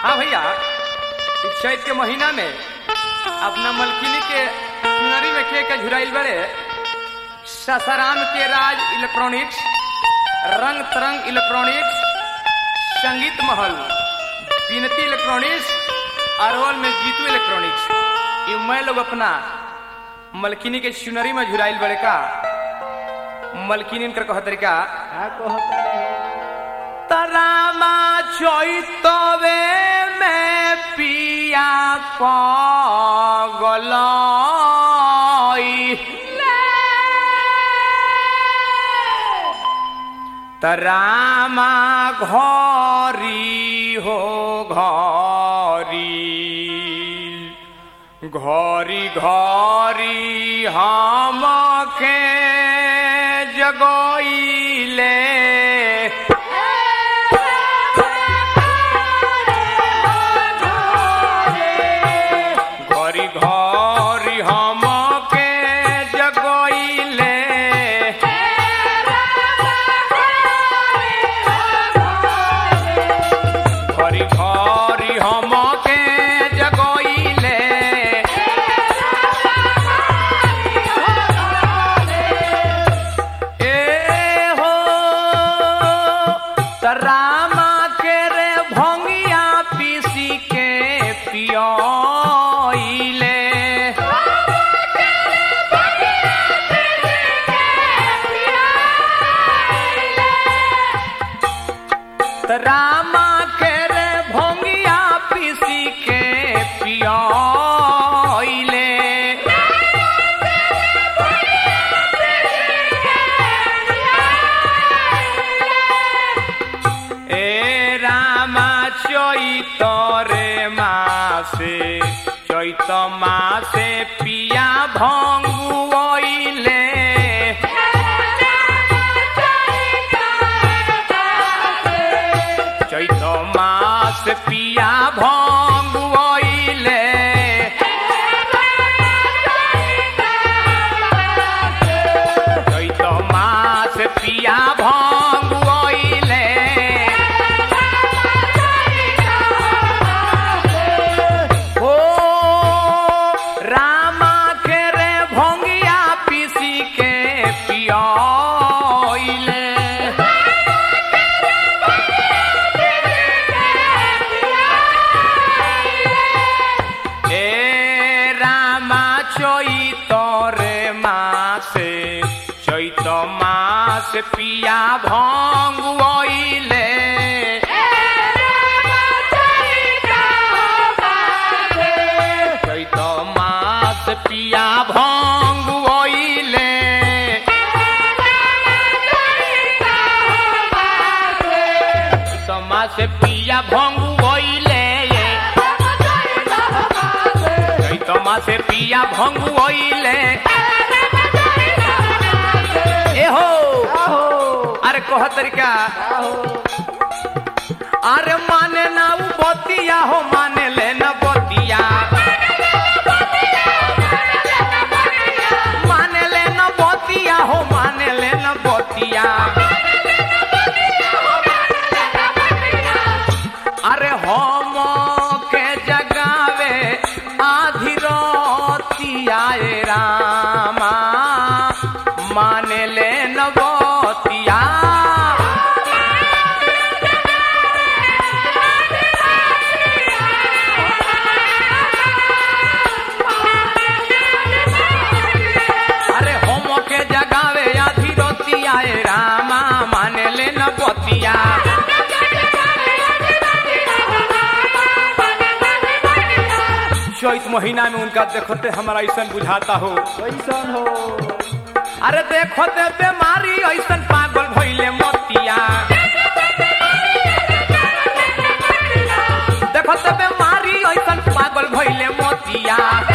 हाँ भैया इस चैत के महीना में अपना मलकिनी के चुनरी में के के झुराइल बड़े ससाराम के राज इलेक्ट्रॉनिक्स रंग तरंग इलेक्ट्रॉनिक्स संगीत महल बिनती इलेक्ट्रॉनिक्स अरवल में जीतू इलेक्ट्रॉनिक्स ये मैं लोग अपना मलकिनी के चुनरी में झुराइल बड़े का मलकिनी कर कह तरीका का कहता रे तरामा चैतवे में पिया पगलाई तरामा घरी हो घरी घरी घरी हम के जगोइले घरी घरी हम के जगोइले घरी घरी हम के जगोइले ए हो तरामा के रे भंगिया पीसी के पियोइले तरामा के रे भंगिया पीसी के पियोइले এ রামা চৈতরে মাসে চৈত মাসে পিয়া ভঙ্গুইলে চৈত মাস পিয়া ভঙ্গুইলে চৈত মাস পিয়া ভঙ্গুইলে ओ रामा के रे भंगिया पीसी के पियोइले ए रामा চৈতরে মাসে চৈত মাস পিয়া ভঙ্গুইলে চৈত মাস পিয়া ভঙ্গুইলে চৈত মাস পিয়া ভঙ্গুইলে চৈত মাসে পিয়া ভঙ্গুইলে এ হো आहो আরে কহ তরিকা आहो अरे माने ना उ बतिया हो माने ले ना बतिया माने ले ना बतिया हो माने ले ना बतिया अरे हम के जगावे आधी रोतिया ए रामा माने ले न बतिया अरे होम के जगावे आधी रोतिया ए रामा माने ले न बतिया चैत महीना में उनका देखते हमारा ऐसा बुझाता हो कैसन हो अरे देखते बीमारी ऐसा पागल भइले मतिया देखते बीमारी ऐसा पागल भइले मतिया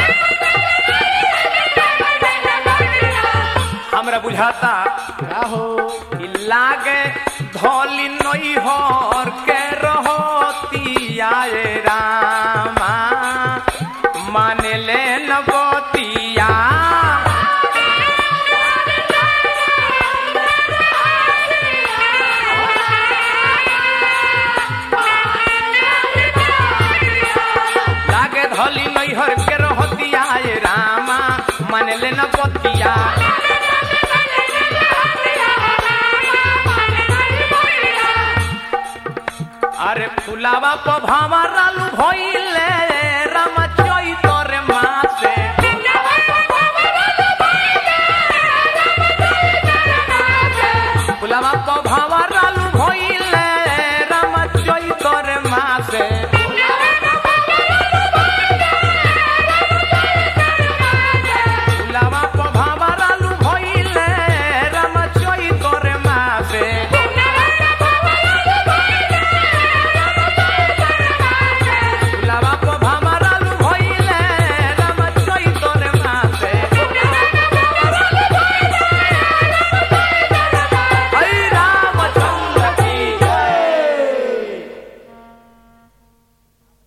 हमरा बुझाता आहो कि लागे धोली नई हर के रहतिया ए रामा माने ले न बतिया रहली नैहर के रहतिया ए रामा मन ले न पतिया अरे फुलावा पभावा रालू भइले राम चैतर मासे फुलावा पभावा रालू भइले राम चैतर मासे